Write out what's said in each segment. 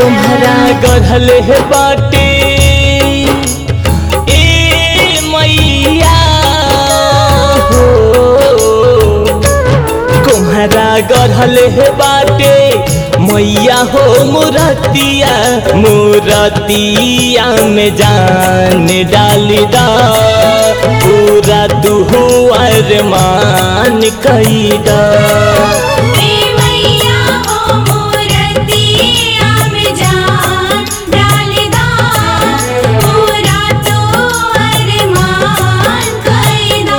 तुम्हारा गढ़ल है बाटे ए मैया हो तुम्हारा गढ़ल है बाटे मैया हो मुरतिया मुरतिया में जान डाली दा पूरा दुहु अरमान कैदा ए मैया हो मोरतिया में जान डालदा पूरा तो अरमान कैदा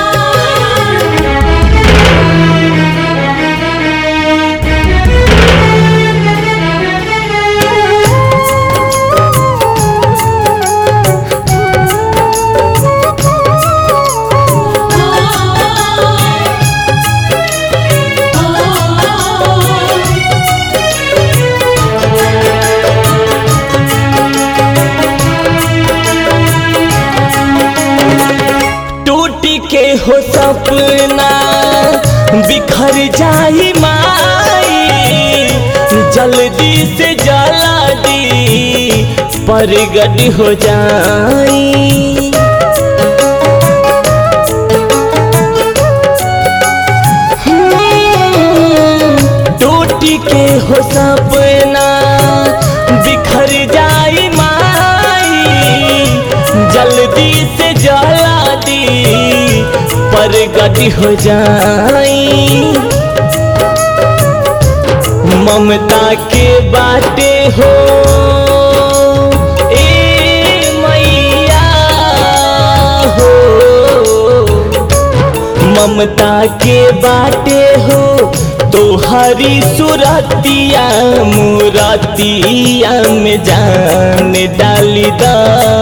टूटी के हो सपना बिखर जाई माई जल्दी से जला दी परगट हो जाई टूटी के हो सपना बिखर जाई माई जल्दी से जला दी परगट हो जाई ममता के बाटे हो ए मैया हो ममता के बाटे हो तो हरी सुरतिया मुरतिया में जान डाली दा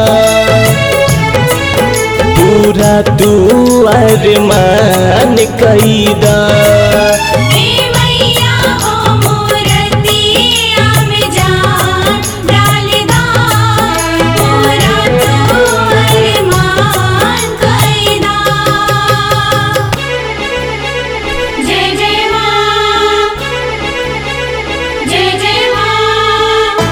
पूरा तू अरमान कैदा ए मैया हो मोरतिया में जान डालदा पूरा तो अरमान कैदा जय जय मां जय जय मां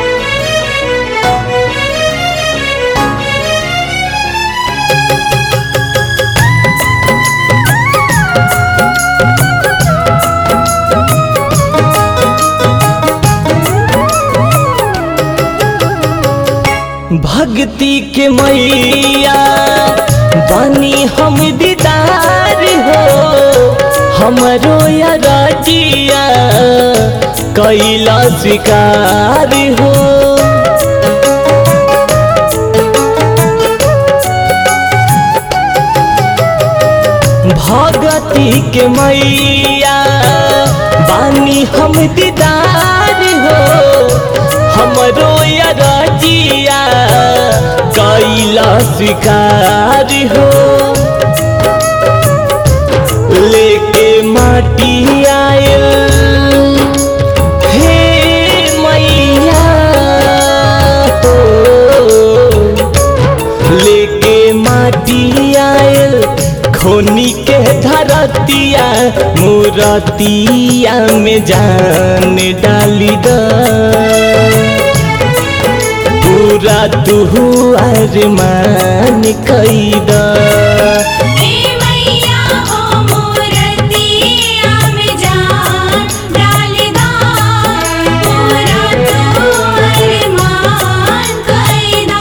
भक्ति के मैया बानी हम दीदार हो हमरो या राजिया कैला स्वीकार हो भगती के मैया बानी हम दीदार हो हमरो या राजिया कैला स्वीकार हो लेके माटी आयल हे मैया हो लेके माटी आयल खोनी के धरतिया मुरतिया में जान डाली दा पूरा तू अरमान कैदा ए मैया हो मोरतिया में जान डालदा पूरा तो अरमान कैदा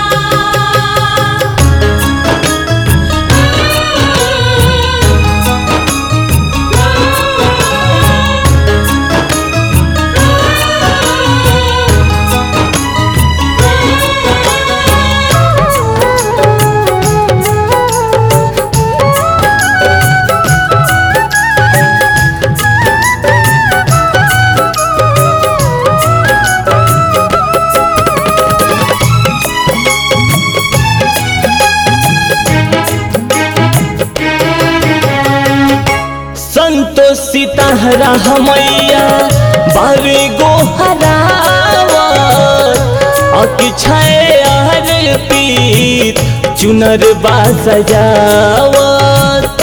संतोष सीताहरा हमैया बारे गो हरावा अक्षय हर पीत चुनर बा सजावत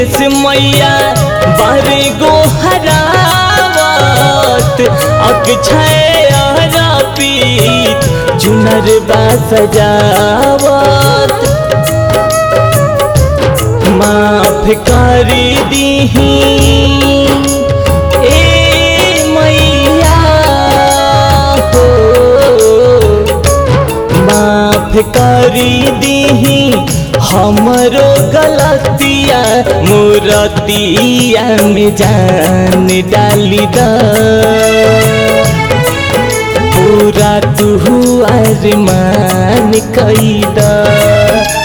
विदेश मैया बारे गो हरावत अक्षय पीत चुनर बा सजावत माफ कर दीही ए मैया हो माफ कर दीही हमरो गलतिया मूरतिया में जान डाली द पूरा तू अरमान कैदा